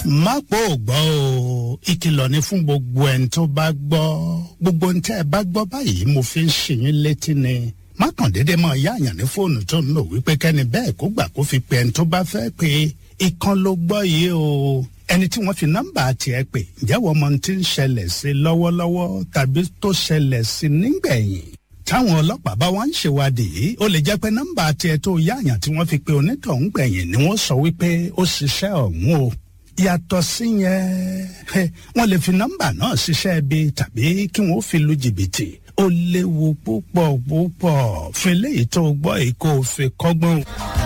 má pò gbọ́ o ìkìlọ̀ ni fún gbogbo ẹni tó bá gbọ́ gbogbo ní tẹ́ ẹ bá gbọ́ báyìí mo fi ń ṣe yín létí ni má kàn déédé mọ yáàyàn ní fóònù tó ń lò wípé kẹ́ni bẹ́ẹ̀ kó gbà kó fi pe ẹni tó bá fẹ́ pé ìkan ló gbọ́ yìí o ẹni tí wọ́n fi nọ́mbà tiẹ̀ pè ǹjẹ́ wọ́n mọ ohun tí ń ṣẹlẹ̀ sí lọ́wọ́lọ́wọ́ tàbí tó ṣẹlẹ̀ sí nígbẹ̀yìn táwọn ọlọ́pàá bá wá ń ṣèwádìí ó lè jẹ́ pé nọ́mbà tiẹ̀ tó yáàyàn tí wọ́n fi pe onítọ̀hún gbẹ̀yìn ni wọ́n sọ wípé ó ṣiṣẹ́ ọ̀hún o yàtọ̀ sí yẹn wọ́n lè fi nọ́mbà náà ṣiṣẹ́ ibi tàbí kí wọ́n fi lu jìbìtì ó léwu púpọ̀ púpọ̀ fi léyìí tó gbọ́ èyí kó o fi kọ́gbọ́n.